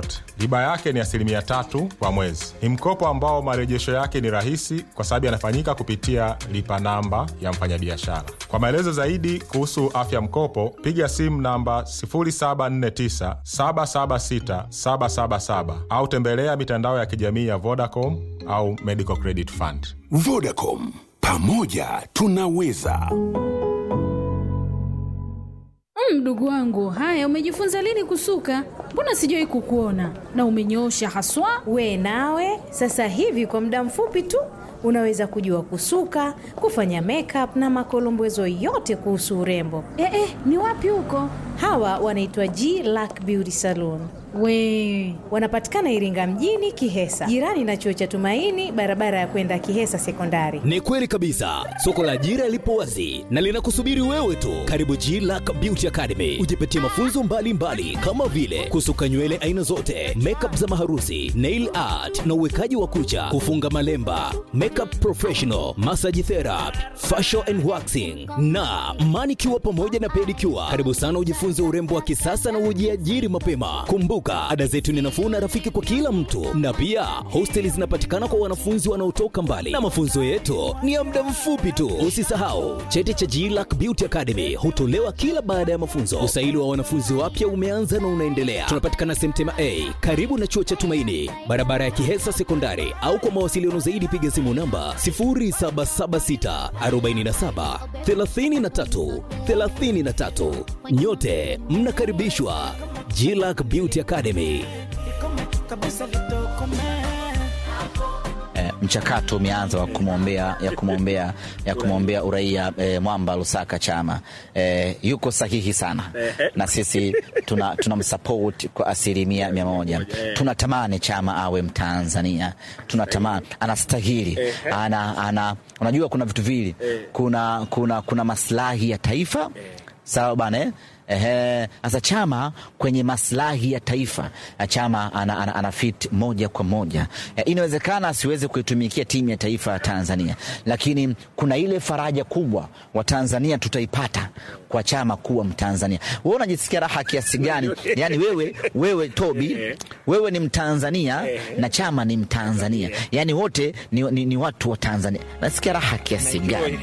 yoyote. Riba yake ni asilimia tatu kwa mwezi. Ni mkopo ambao marejesho yake ni rahisi kwa sababu yanafanyika kupitia lipa namba ya mfanyabiashara. Kwa maelezo zaidi kuhusu afya mkopo, piga simu namba 0749 776 777 au tembelea mitandao ya kijamii ya Vodacom au Medical Credit Fund. Vodacom, pamoja tunaweza. Mdogo wangu, haya, umejifunza lini kusuka? Mbona sijawahi kukuona na umenyoosha haswa. We nawe sasa hivi kwa muda mfupi tu unaweza kujua kusuka, kufanya makeup na makolombezo yote kuhusu urembo. Eh, eh, ni wapi huko? Hawa wanaitwa G Lack Beauty Salon. We Wanapatikana Iringa mjini Kihesa, jirani na chuo cha Tumaini, barabara ya kwenda Kihesa Sekondari. Ni kweli kabisa, soko la ajira lipo wazi na linakusubiri wewe tu. Karibu G Lack Beauty Academy, ujipatie mafunzo mbalimbali mbali, kama vile kusuka nywele aina zote, makeup za maharusi, nail art na uwekaji wa kucha, kufunga malemba, makeup professional, massage therapy, facial and waxing na manicure pamoja na pedicure. Karibu sana ujifunze urembo wa kisasa na ujiajiri mapema. Kumbuka, ada zetu ni nafuu na rafiki kwa kila mtu, na pia hosteli zinapatikana kwa wanafunzi wanaotoka mbali, na mafunzo yetu ni ya muda mfupi tu. Usisahau cheti cha GLAC Beauty Academy hutolewa kila baada ya mafunzo. Usaili wa wanafunzi wapya umeanza na unaendelea. Tunapatikana Semtema A karibu na chuo cha Tumaini, barabara ya Kihesa Sekondari, au kwa mawasiliano zaidi piga simu namba 0776 47 33 33. Nyote mnakaribishwa GLAC Beauty Academy. eh, mchakato umeanza wa kumwombea ya kumwombea ya kumwombea uraia eh, Mwamba Lusaka Chama eh, yuko sahihi sana na sisi tuna tunamsupport kwa asilimia mia moja. Tunatamani Chama awe Mtanzania, tunatamani anastahili, ana, ana, unajua kuna vitu vili, kuna, kuna, kuna maslahi ya taifa sawa bana eh? Ehe, sasa Chama kwenye maslahi ya taifa Chama ana, ana, ana fit moja kwa moja. E, inawezekana asiweze kuitumikia timu ya taifa ya Tanzania, lakini kuna ile faraja kubwa wa Tanzania tutaipata kwa Chama kuwa Mtanzania. Wewe unajisikia raha kiasi gani? Yani wewe, wewe Tobi, wewe ni Mtanzania na Chama ni Mtanzania, yani wote ni, ni, ni watu wa Tanzania. Nasikia raha kiasi gani?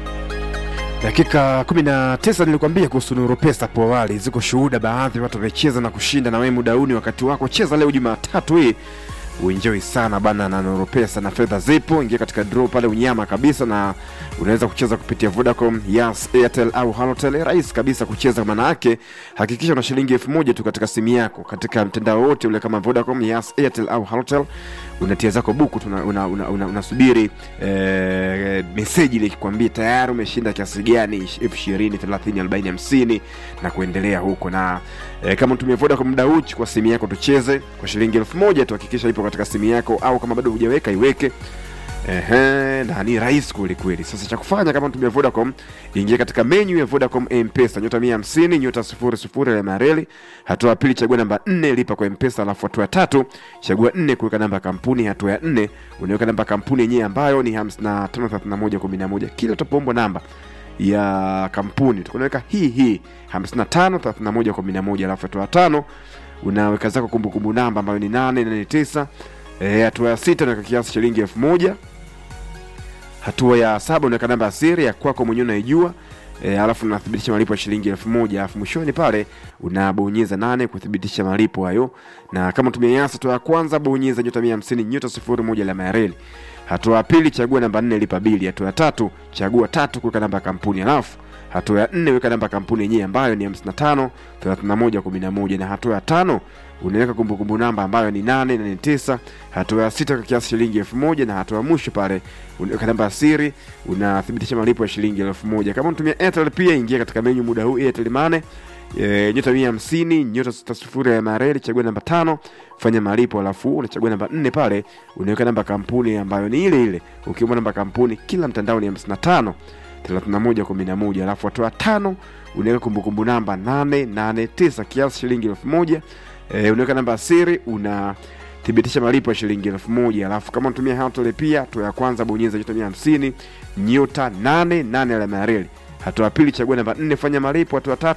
Dakika 19 nilikwambia kuhusu Nuru Pesa hapo awali, ziko shuhuda, baadhi ya watu wamecheza na kushinda, na wewe muda huu ni wakati wako. Cheza leo Jumatatu hii uenjoy sana bana na Nuru Pesa, na fedha zipo. Ingia katika draw pale unyama kabisa, na unaweza kucheza kupitia Vodacom, Yas, Airtel au Halotel. Rahisi kabisa kucheza, maana yake hakikisha una shilingi elfu moja tu katika simu yako, katika mtandao wote ule kama Vodacom, Yas, Airtel au Halotel unatia zako buku unasubiri una, una, una, unasubiri, eh, meseji ile ikikwambia tayari umeshinda kiasi gani, elfu ishirini thelathini arobaini hamsini na kuendelea huko na eh, kama unatumia Vodacom muda huu kwa simu yako tucheze kwa shilingi elfu moja tu, hakikisha ipo katika simu yako, au kama bado hujaweka iweke. Ehe, na ni rahisi kweli kweli. Sasa cha kufanya kama unatumia Vodacom, ingia katika menu ya Vodacom M-Pesa nyota 150 nyota 00 ya mareli. Hatua ya pili chagua namba 4 lipa kwa M-Pesa, alafu hatua ya tatu chagua 4 kuweka namba ya kampuni. Hatua ya 4 unaweka namba ya kampuni yenyewe ambayo ni 553111. Kila utapoombwa namba ya kampuni tunaweka hii hii 553111, alafu hatua ya tano unaweka zako kumbukumbu namba ambayo ni 889 Eh, hatua ya sita unaweka kiasi shilingi elfu moja. Hatua ya saba unaweka namba ya siri ya kwako mwenyewe unaijua. E, alafu unathibitisha malipo ya shilingi elfu moja alafu mwishoni pale unabonyeza nane kuthibitisha malipo hayo, na kama tumia Yas, hatua ya kwanza bonyeza nyota mia hamsini nyota sifuri moja alama ya reli. Hatua ya pili chagua namba nne lipa bili. Hatua ya tatu chagua tatu kuweka namba ya kampuni, alafu hatua ya nne weka namba ya kampuni yenyewe ambayo ni 55 31 11, na hatua ya tano unaweka kumbukumbu namba ambayo ni 889. Hatua ya sita kwa kiasi shilingi elfu moja na hatua ya mwisho pale unaweka namba ya siri, unathibitisha malipo ya shilingi elfu moja. Kama unatumia Airtel pia ingia katika menyu muda huu Airtel Money E, nyota mia hamsini nyota sita sifuri ya mareli chagua namba tano fanya malipo, alafu unachagua namba nne pale unaweka namba kampuni ambayo ni ile ile. Ukiomba namba kampuni kila mtandao ni hamsini na tano thelathini na moja kumi na moja alafu hatua tano unaweka kumbukumbu namba nane nane tisa kiasi shilingi elfu moja e, unaweka namba ya siri una thibitisha malipo ya shilingi elfu moja alafu kama unatumia Hoteli pia hatua ya kwanza bonyeza nyota mia hamsini nyota nane nane alama ya reli hatua ya pili chagua namba nne fanya malipo hatua tatu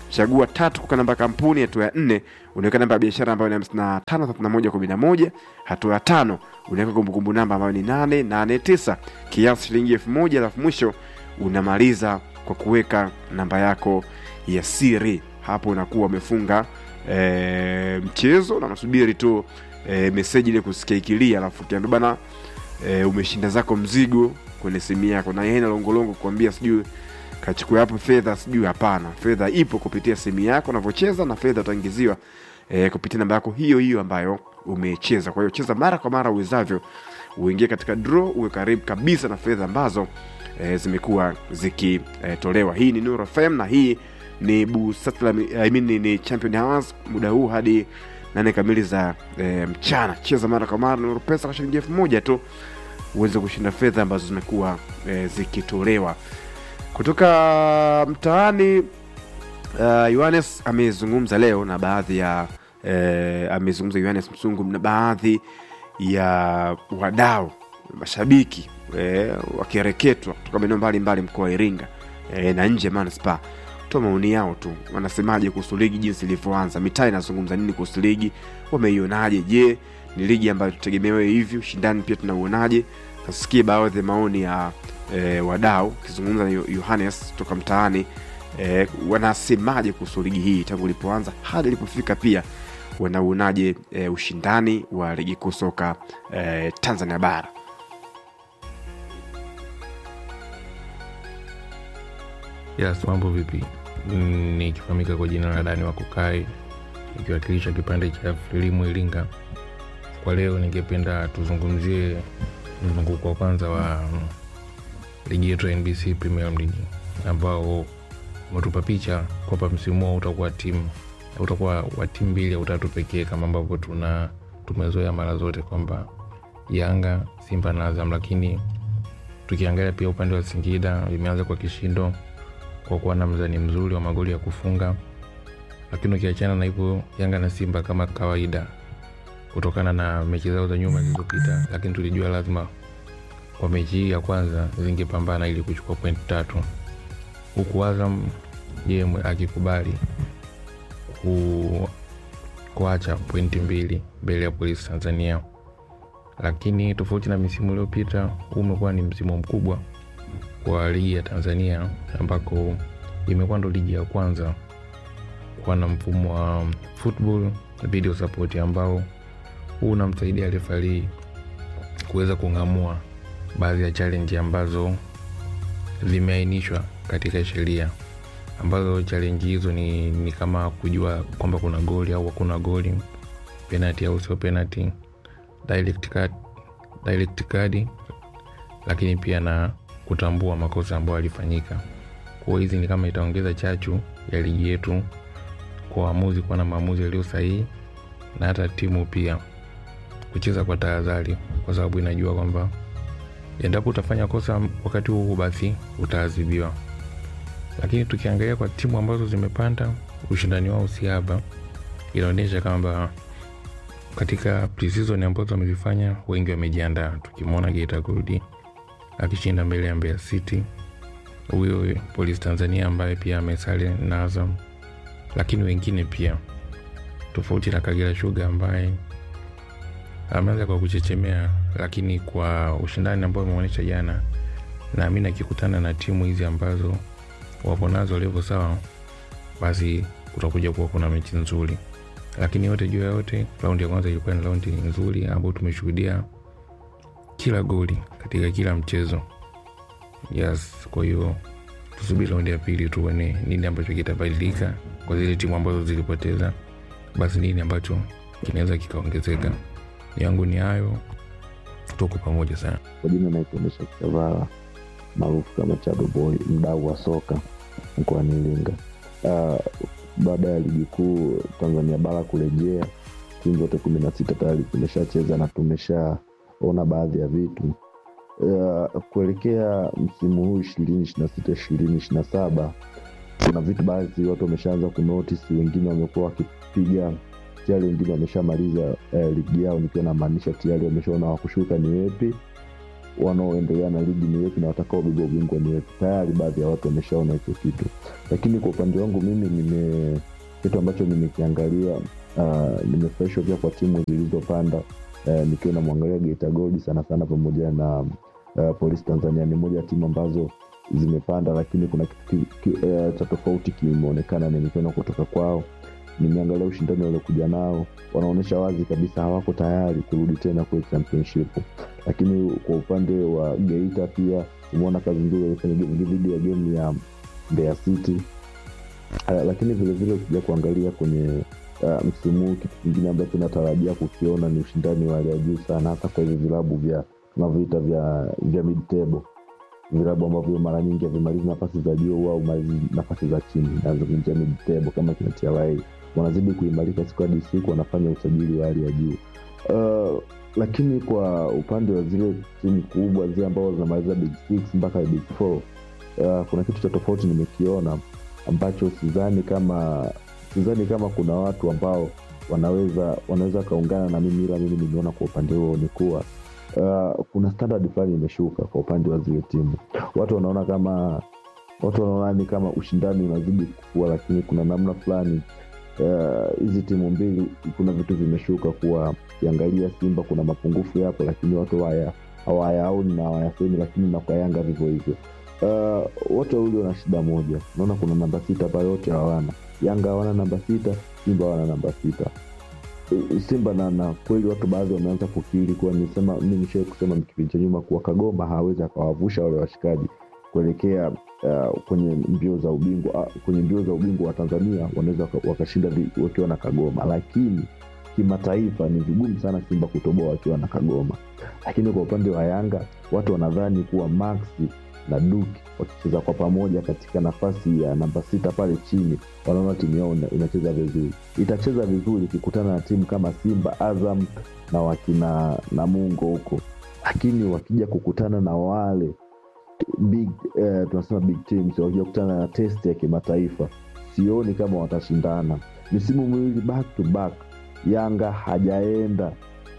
chagua tatu kuka namba ya kampuni hatua ya nne unaweka namba ya biashara ambayo ni hamsini na tano thelathini na moja kumi na moja hatua ya tano unaweka kumbukumbu namba ambayo ni nane nane tisa kiasi shilingi elfu moja alafu mwisho unamaliza kwa kuweka namba yako ya siri hapo unakuwa umefunga e, mchezo na unasubiri tu e, meseji ile kusikia ikilia alafu ukiambia bana e, umeshinda zako mzigo kwenye simu yako na yeye longolongo kuambia sijui kachukua hapo fedha sijui hapana fedha ipo kupitia simu yako unavyocheza na fedha utaingiziwa e, kupitia namba yako hiyo hiyo ambayo umecheza kwa hiyo cheza mara kwa mara uwezavyo uingie katika draw uwe karibu kabisa na fedha ambazo e, zimekuwa zikitolewa e, hii ni Nuru FM na hii ni Busatla, I mean, ni, ni Champion Hours muda huu hadi nane kamili za e, mchana cheza mara kwa mara Nuru pesa kwa shilingi elfu moja tu uweze kushinda fedha ambazo zimekuwa e, zikitolewa kutoka mtaani uh, Yohanes amezungumza leo na baadhi ya eh, amezungumza Yohanes Msungu na baadhi ya wadau mashabiki eh, wakireketwa kutoka maeneo mbalimbali mkoa wa Iringa eh, na nje ya manispaa toa maoni yao tu wanasemaje kuhusu ligi jinsi ilivyoanza mitaa inazungumza nini kuhusu ligi wameionaje je ni ligi ambayo tutegemewe hivi ushindani pia tunauonaje nasikie baadhi ya maoni ya e, wadau ukizungumza na Yo- yohanes toka mtaani e, wanasemaje kuhusu ligi hii tangu ilipoanza hadi ilipofika pia wanauonaje e, ushindani wa ligi kuu soka e, tanzania bara Yes, mambo vipi? Mm, Nikifahamika kwa jina la Dani wa Kukai, nikiwakilisha kipande cha Filimu Iringa. Kwa leo ningependa tuzungumzie mzunguko wa kwanza wa mm, ligi yetu ya NBC Premier League ambao umetupa picha kwamba msimu huo utakuwa timu utakuwa wa timu mbili au tatu pekee kama ambavyo tuna tumezoea mara zote kwamba Yanga, Simba na Azam, lakini tukiangalia pia upande wa Singida imeanza kwa kishindo kwa kuwa na mzani mzuri wa magoli ya kufunga, lakini ukiachana na hivyo, Yanga na Simba kama kawaida, kutokana na mechi zao za nyuma zilizopita, lakini tulijua lazima kwa mechi hii ya kwanza zingepambana ili kuchukua pointi tatu, huku Azam je akikubali ku, kuacha pointi mbili mbele ya Polisi Tanzania. Lakini tofauti na misimu iliyopita, huu umekuwa ni msimu mkubwa kwa ligi ya Tanzania ambako imekuwa ndo ligi ya kwanza kuwa na mfumo wa football video support ambao huu unamsaidia refarii kuweza kung'amua baadhi ya challenge ambazo zimeainishwa katika sheria ambazo challenge hizo ni, ni kama kujua kwamba kuna goli au hakuna goli penalty au sio penalty direct card, direct card lakini pia na kutambua makosa ambayo yalifanyika kwa hizi ni kama itaongeza chachu ya ligi yetu kwa waamuzi kuwa na maamuzi yaliyo sahihi na hata timu pia kucheza kwa tahadhari kwa sababu inajua kwamba endapo utafanya kosa wakati huu basi utaadhibiwa lakini tukiangalia kwa timu ambazo zimepanda ushindani wao si haba inaonyesha kwamba katika preseason ambazo wamezifanya wengi wamejiandaa tukimwona Geita Gold akishinda mbele ya Mbeya City huyo Polisi Tanzania ambaye pia amesale na Azam lakini wengine pia tofauti na Kagera Sugar ambaye ameanza kwa kuchechemea lakini kwa ushindani ambao ameonyesha jana naamini akikutana na timu hizi ambazo wapo nazo levo sawa basi kutakuja kuwa kuna mechi nzuri lakini yote juu ya yote raundi ya kwanza ilikuwa ni raundi nzuri ambayo tumeshuhudia kila goli katika kila mchezo yes kwa hiyo tusubiri raundi ya pili tuone nini ambacho kitabadilika kwa zile timu ambazo zilipoteza basi nini ambacho kinaweza kikaongezeka yangu ni hayo tuko pamoja sana Kwa jina naitwa Mesha Chavala maarufu kama Chado Boy, mdau wa soka mkoani Iringa. Uh, baada ya ligi kuu Tanzania bara kurejea, timu zote kumi na sita tayari tumeshacheza na tumeshaona baadhi ya vitu uh, kuelekea msimu huu ishirini ishiri na sita ishirini ishiri na saba kuna vitu baadhi watu wameshaanza kunotice, wengine wamekuwa wakipiga tayari, wengine wameshamaliza eh, ligi yao, nikiwa namaanisha tayari wameshaona wakushuka ni wepi wanaoendelea na ligi ni wepi na watakaobeba ubingwa ni wepi tayari baadhi ya watu wameshaona hicho kitu lakini kwa upande wangu mimi nime kitu ambacho nimekiangalia uh, nimefurahishwa pia kwa timu zilizopanda uh, nikiwa namwangalia Geita Gold sana sana pamoja na uh, Polisi Tanzania ni moja ya timu ambazo zimepanda lakini kuna kitu ki, ki, uh, cha tofauti kimeonekana nimekiona kutoka kwao nimeangalia ushindani waliokuja nao wanaonyesha wazi kabisa hawako tayari kurudi tena kwenye championship lakini kwa upande wa geita pia umeona kazi nzuri walifanya dhidi ya gemu ya mbeya city uh, lakini vilevile ukija kuangalia kwenye uh, msimu huu kitu kingine ambacho natarajia kukiona ni ushindani wa hali ya juu sana hasa kwa hivi vilabu vya tunavyoita vya vya mid table vilabu ambavyo mara nyingi havimalizi nafasi za juu au malizi nafasi za chini nazungumzia mid table kama kina TRA wanazidi kuimarika siku hadi siku wanafanya usajili wa hali ya juu uh, lakini kwa upande wa zile timu kubwa zile ambao zinamaliza big six mpaka big four uh, kuna kitu cha tofauti nimekiona ambacho sidhani kama sidhani kama kuna watu ambao wanaweza wanaweza wakaungana na mimi ila mimi nimeona kwa upande huo ni kuwa uh, kuna standard fulani imeshuka kwa upande wa zile timu watu wanaona kama watu wanaona ni kama ushindani unazidi kukua lakini kuna namna fulani hizi uh, timu mbili kuna vitu vimeshuka kuwa kiangalia simba kuna mapungufu yapo lakini watu haya hawayaoni na hawayasemi lakini na kwa yanga vivyo hivyo uh, wote wawili wana shida moja naona kuna namba sita pale wote hawana yanga hawana namba sita simba hawana namba sita simba na, na kweli watu baadhi wameanza kukiri kuwa nisema mi nishai kusema kipindi cha nyuma kuwa kagoma hawezi akawavusha wale washikaji kuelekea uh, kwenye mbio za ubingwa uh, kwenye mbio za ubingwa wa tanzania wanaweza wakashinda wakiwa na kagoma lakini kimataifa ni vigumu sana simba kutoboa wakiwa na kagoma lakini kwa upande wa yanga watu wanadhani kuwa maxi na duki wakicheza kwa pamoja katika nafasi ya namba sita pale chini wanaona timu yao inacheza vizuri itacheza vizuri ikikutana na timu kama simba azam na wakina namungo huko lakini wakija kukutana na wale big eh, tunasema big teams wakija kukutana na test ya kimataifa sioni kama watashindana misimu miwili back to back yanga hajaenda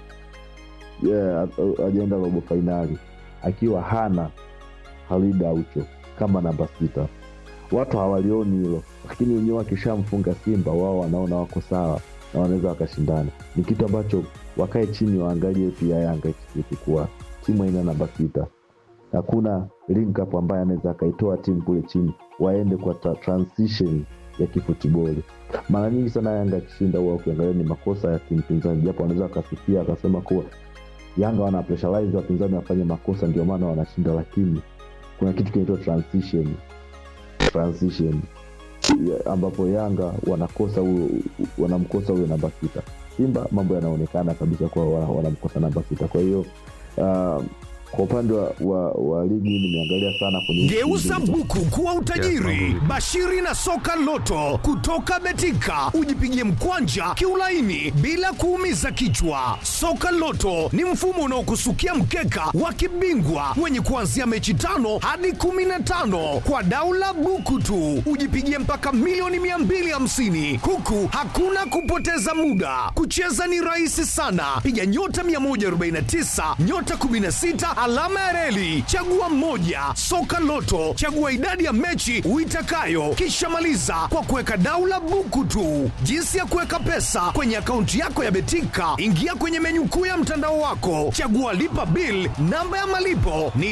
yeah, hajaenda robo fainali akiwa hana Halid Aucho kama namba sita. Watu hawalioni hilo, lakini wenyewe wakishamfunga Simba wao wanaona wako sawa na wanaweza wakashindana. Ni kitu ambacho wakae chini waangalie pia Yanga ikikuwa timu haina namba sita, hakuna link up ambaye anaweza akaitoa timu kule chini waende kwa ta- transition ya kifutiboli. Mara nyingi sana Yanga akishinda huwa ukiangalia ni makosa ya timu pinzani, japo wanaweza wakasifia akasema kuwa Yanga wana pressurize wapinzani wafanye makosa, ndio maana wanashinda, lakini kuna kitu kinaitwa transition transition ya- ambapo Yanga wanakosa huyo wanamkosa huyo namba sita. Simba mambo yanaonekana kabisa kuwa wana- wanamkosa namba sita. Kwa hiyo uh, kwa upande wa, wa, wa ligi nimeangalia sana kwenye Geuza buku kuwa utajiri. Bashiri na soka loto kutoka Betika, ujipigie mkwanja kiulaini bila kuumiza kichwa. Soka loto ni mfumo unaokusukia mkeka wa kibingwa wenye kuanzia mechi tano hadi kumi na tano kwa daula buku tu, ujipigie mpaka milioni 250 huku hakuna kupoteza muda. Kucheza ni rahisi sana, piga nyota 149 nyota 16 alama ya reli, chagua mmoja. Soka Loto, chagua idadi ya mechi uitakayo, kisha maliza kwa kuweka daula buku tu. Jinsi ya kuweka pesa kwenye akaunti yako ya Betika, ingia kwenye menyu kuu ya mtandao wako, chagua lipa bill. Namba ya malipo ni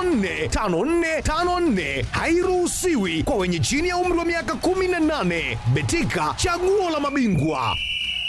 545454, hairuhusiwi kwa wenye chini ya umri wa miaka 18. Betika, chaguo la mabingwa.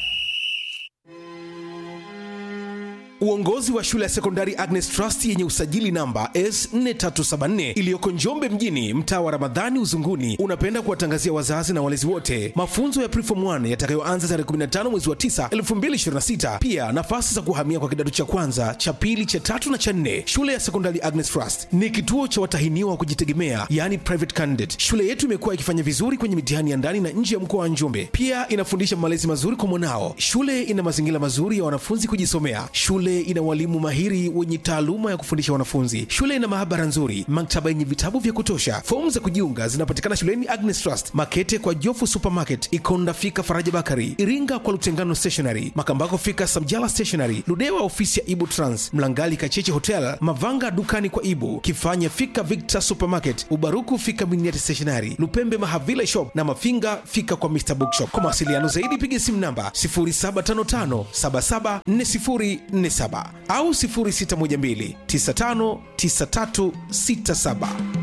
Uongozi wa shule ya sekondari Agnes Trust yenye usajili namba S4374 iliyoko Njombe mjini, mtaa wa Ramadhani Uzunguni, unapenda kuwatangazia wazazi na walezi wote mafunzo ya Preform 1 yatakayoanza tarehe 15 mwezi wa 9 2026. Pia nafasi za kuhamia kwa kidato cha kwanza, cha pili, cha tatu na cha nne. Shule ya sekondari Agnes Trust ni kituo cha watahiniwa wa kujitegemea, yani private candidate. Shule yetu imekuwa ikifanya vizuri kwenye mitihani ya ndani na nje ya mkoa wa Njombe. Pia inafundisha malezi mazuri kwa mwanao. Shule ina mazingira mazuri ya wanafunzi kujisomea. Shule Shule ina walimu mahiri wenye taaluma ya kufundisha wanafunzi. Shule ina maabara nzuri, maktaba yenye vitabu vya kutosha. Fomu za kujiunga zinapatikana shuleni Agnes Trust, Makete kwa Jofu Supermarket, Ikonda fika Faraja Bakari, Iringa kwa Lutengano Stationery, Makambako fika Samjala Stationery, Ludewa ofisi ya Ibu Trans, Mlangali Kacheche Hotel, Mavanga dukani kwa Ibu, Kifanya fika Victor Supermarket, Ubaruku fika Miniati Stationery, Lupembe Mahavila Shop na Mafinga fika kwa Mr Bookshop. Kwa mawasiliano zaidi piga simu namba 0755774047 au 0612959367.